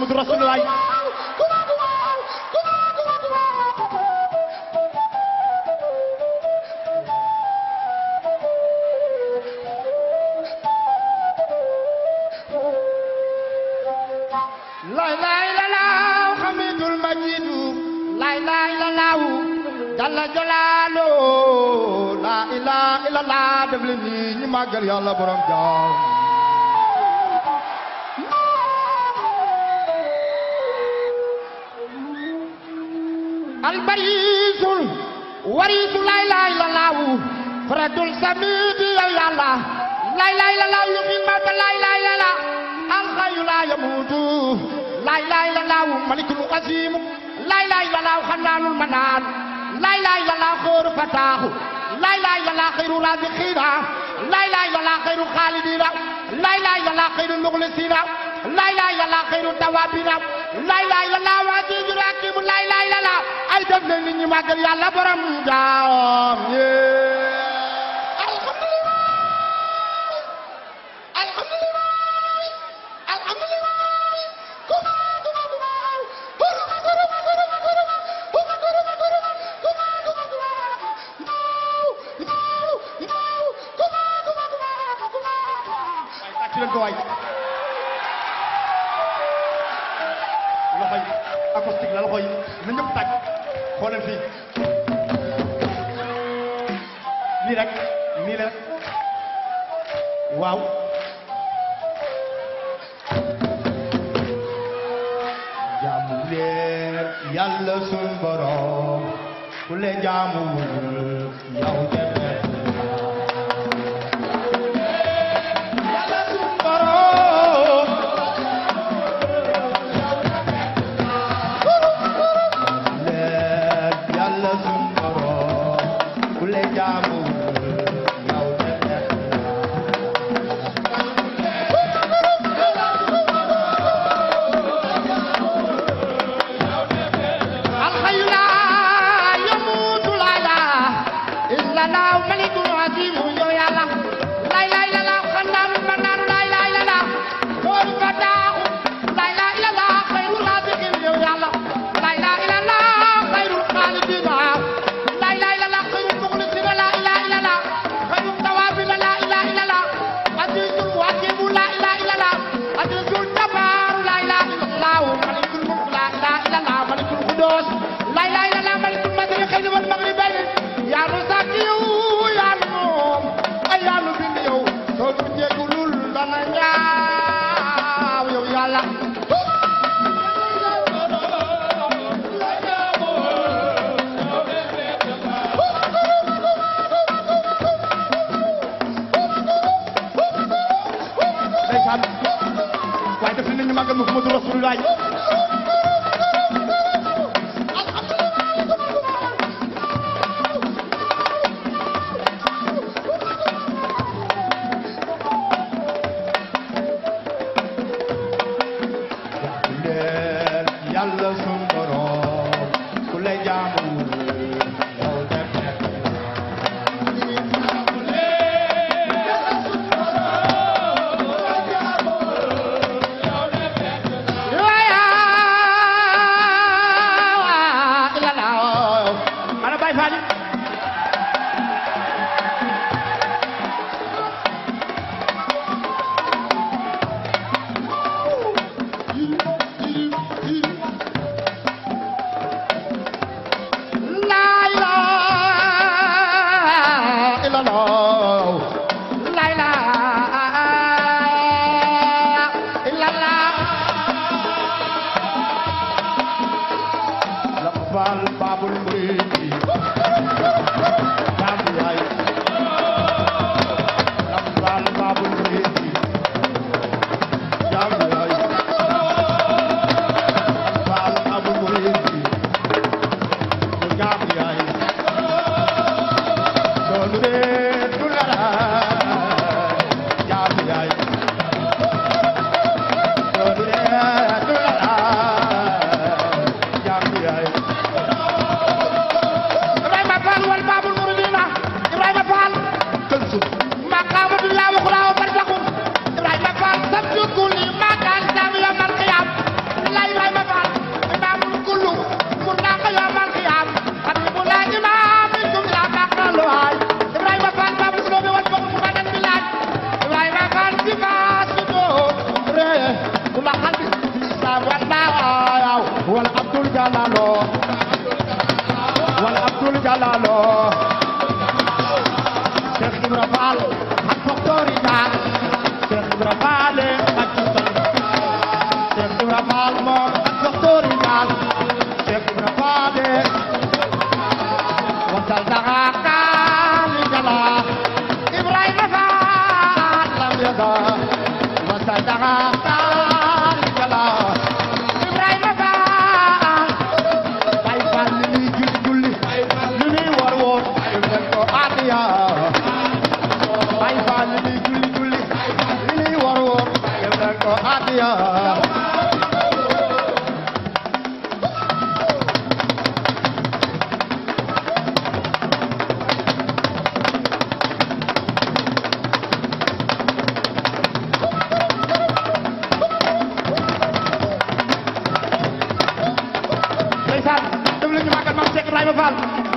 Muhammadu Rasulullah lay lay la laaw xamidul majidu lay lay la laaw jalla jalaalo la ilaha illallah def leen ni ñu màggal yàlla borom jaam albarisul warisu lay lay la laaw faradul samidi yow yàlla lay lay la laaw yu min mata lay lay la la alxayu la yamutu lay lay la laaw malikul qasim lay lay la laaw xanaanul manaan lay lay la laaw xóoru fataaxu lay lay la laaw xayru raziqina lay lay la laaw xayru xaalidina lay lay la laaw xayru muxlisina lay lay la laaw xayru tawabina lay lay la laaw azizul hakim lay lay la laaw ay def leen nit ñi màggal yàlla borom jaam waaye tàcc leen ko waay loxo yi acoustique la loxo yi na ñëpp tàcc xoolal fii nii rek nii la waaw jaamu leen yàlla sun borom ku leen jaamu yow jëmee yàlla sun borom leen yàlla sun borom ku leen jaamu yow jëmee الحي لا يموت لا اله الا الله ملك عظيم يا الله لا اله الا الله خنان منان لا اله الا الله نور فتاه لا اله الا الله خير الرازقين يا الله لا اله الا الله خير الخالقين لا اله الا الله خير المخلصين لا اله الا الله خير التوابين لا اله الا الله عزيز الحكيم لا اله الا الله عزيز الجبار لا اله الا الله ملك الملك لا اله الا الله ملك القدوس لا اله الا الله ملك المشرقين والمغربين يا رزاقيو يا نوم يا نبي يو soo ko jégalul dana ñaaw yow yàlla ndeysaan waaye def nañu màggal Muhammadu Rasulullah leen yàlla sun borom ku lay jaamu yow dem nekk ana Baye Fall Laqbal babul muridi jaamu yaay Laqbal babul muridi jaamu yaay Laqbal babul muridi jaamu yaay loolu de du dara jaamu yaay loolu de du dara jaamu yaay Abdul Jalalo wala Abdul Jalalo Cheikh Ibra Fall ak docteur Ida Cheikh Ibra Fall ak Sultan Cheikh Ibra Fall moom ak docteur Ida Cheikh Ibra Fall wasal daga kali jala Ibrahima Fall lam yada wasal daga kali jala Ibrahima Fall Baay Fall li ñuy julli julli li ñuy war woon def ko adiya Baay Fall li ñuy julli julli li ñuy war woon def ko adiya ndeysaan dem leen ñu màggal maam Cheikh Ibrahima Fall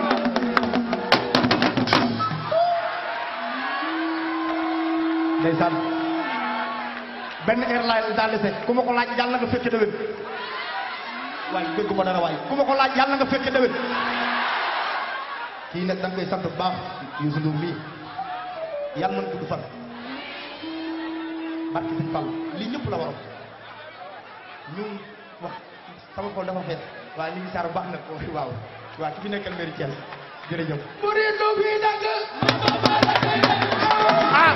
ndeysaan benn heure laay daal dese ku ma ko laaj yàlla nga fekke déwén waaye dégg ma dara waaye ku ma ko laaj yàlla nga fekke déwén kii nag da nga koy sant bu baax Youssou Ndour mii yàlla mën gudd fan barke Sëñ Fall lii ñëpp la waroon ñu wax sama xol dafa fees waaye ñu ngi saar bu baax nag waaw waaw ki fi nekkal mairie Thiès jërëjëf Muridu bi nag ah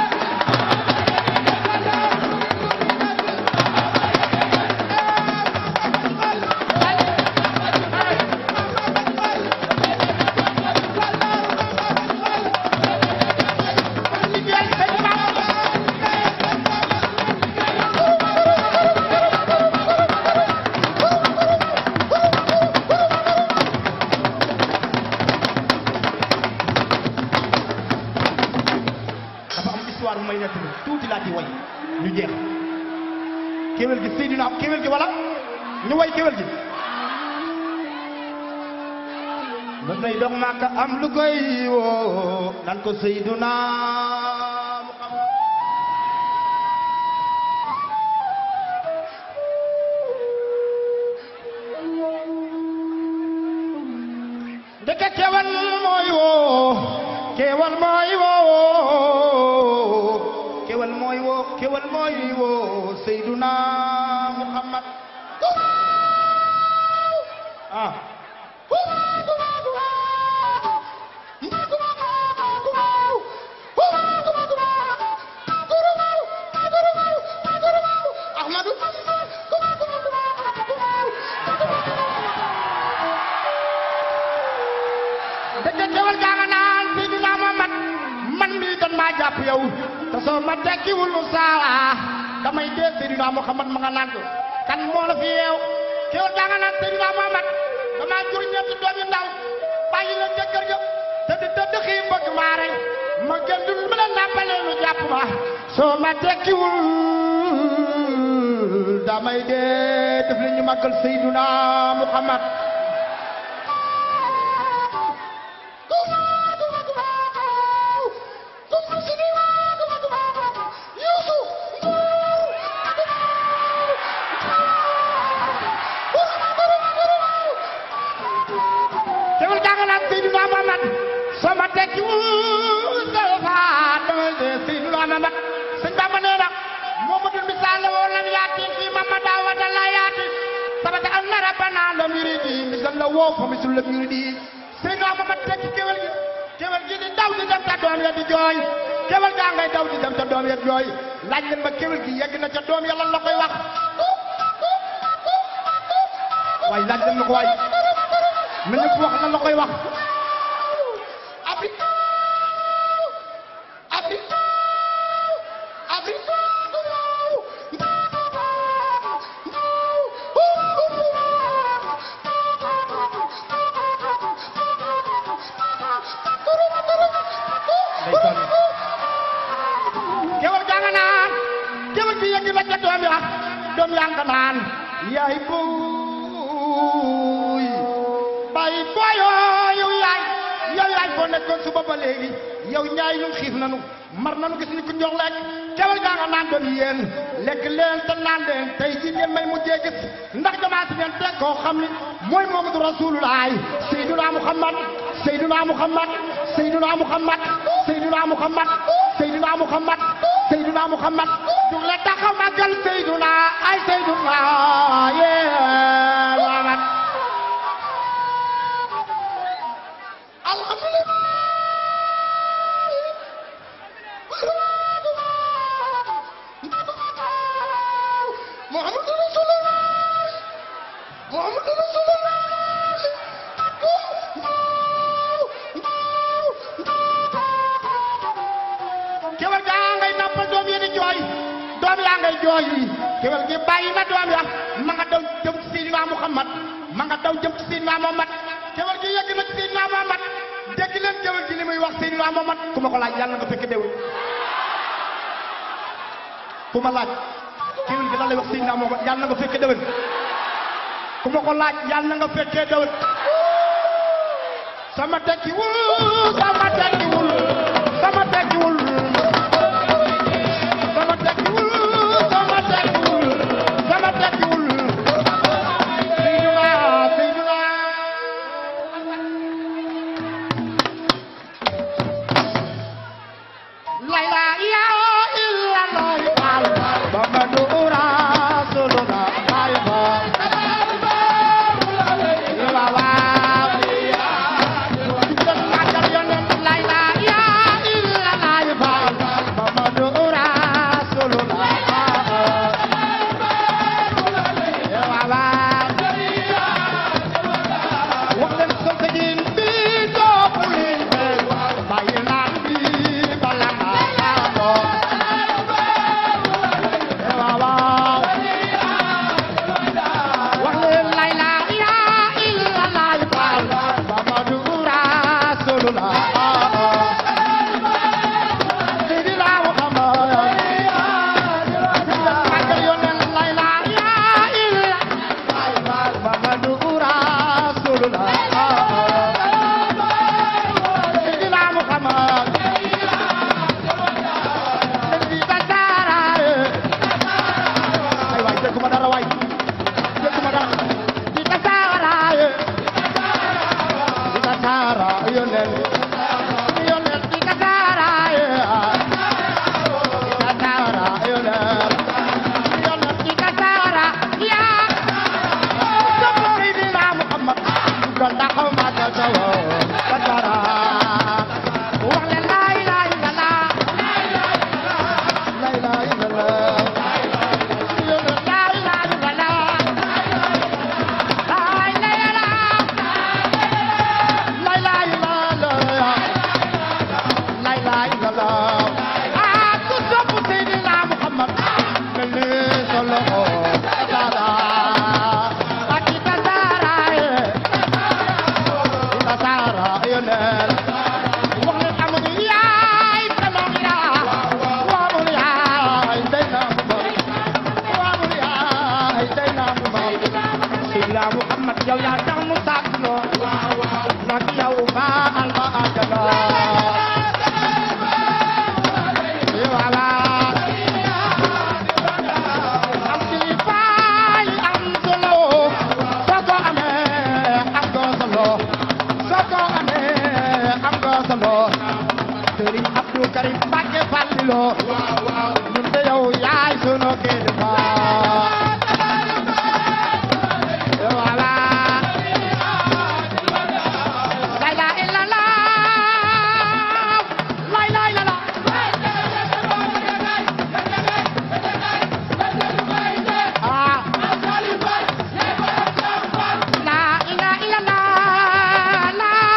dafa am histoire bu may nekk ni tuuti laa ci way ñu jeex kéwél gi Seydina kéwél gi wala ñu way kéwél gi mës nay dox Màkka am lu koy woo nan ko Seydina Muhammad ndeke kéwél mooy woo kéwél mooy woo kéwél mooy woo kéwél mooy woo Seydina Muhammad ah Ahmadu dëgg kéwél gaa nga naan Seydina Muhammad man mii dan maa jàpp yow te soo ma tekkiwul lu saala damay dee Seydina Muhammad ma nga naan ko kan moo la fi yeew kéwél gaa nga naan Seydina Muhammad damaa jur ñetti doom yu ndaw bàyyi leen ca kër ga te di tëdd xii bëgg maa rey ma gën dul mën a nàmpalee lu jàpp ma soo ma tekkiwul damay dee def li ñu màggal Seydina Muhammad kéwél gaa nga naan Seydina Muhammad soo ma tekkiwul dafa damay dee Seydina Muhammad sëñ Bamba nee na Muhammadul misaal la woon lam yaati fii Mamada wa dalla yaati sabata anna rabbana lam yuridi misal la woo fa misul lam yuridi Seydina Muhammad tekki kéwél gi kéwél gi di daw di dem ca doom ya di jooy kéwél gaa ngay daw di dem ca doom ya di jooy laaj leen ma kéwél gi yegg na ca doom ya lan la koy wax waaye laaj leen ma ko waay na ñëpp wax lan la koy wax Afrique Afrique Afrique ndeysaan kéwal gaa nga naan kéwal bi yegg na ca doom ya doom yaa nga naan yaay booy bàyyi booyoo yow yaay yow yaay foo nekkoon suba ba léegi yow ñaay ñun xiif nanu mar nanu gis ni ku jox lekk kewal gaa nga naan doon yéen lekk leen te naan leen tey ci ngeen may mujjee gis ndax jamaa si ngeen teg koo xam ni mooy Muhammadu Rasulullah Seydina Muhammad Seydina Muhammad Seydina Muhammad Seydina Muhammad Seydina Muhammad Seydina Muhammad jug leen taxaw màggal Seydina ay Seydina yee Muhammad alhamdulillah Muhammadu Rasulullah Muhammadu Rasulullah kewel gaa ngay nampal doom yi di jooy doom yaa ngay jooy kewel gi bàyyi na doom ya ma nga daw jëm ci Seydina Muhammad ma nga daw jëm ci Seydina Muhammad kewel gi yegg na ci Seydina Muhammad dégg leen kewel gi li muy wax Seydina Muhammad ku ma ko laaj yàlla nga fekk déwén ku ma laaj kewel gi lan lay wax Seydina Muhammad yàlla nga fekke déwén ku ma ko laaj yàlla nga fekkee déwén sama tekkiwul sama tekkiwul sama tekkiwul sama tekkiwul sama tekkiwul sama tekkiwul Seydina Seydina la ilaha illallah Muhammadu Rasulullah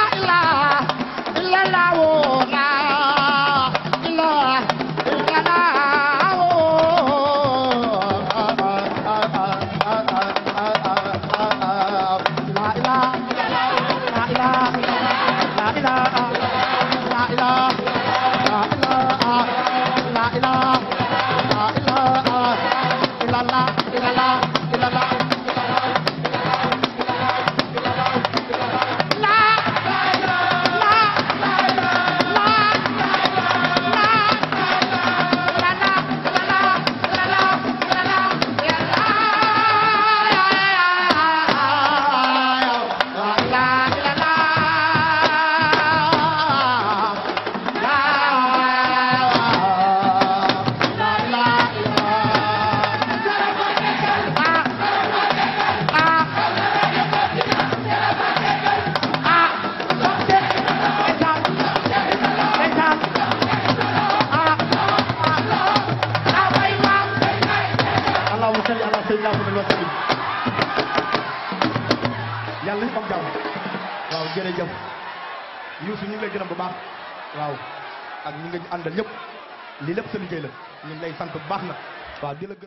la salli ala sayyidina Muhammad wa sallim yàlla ñu am jàmm waaw jërëjëf Youssou ñu ngi lay gërëm bu baax waaw ak ñi nga àndal ñëpp lii lépp sa liggéey la ñu ngi lay sant bu baax nag waaw di la gërëm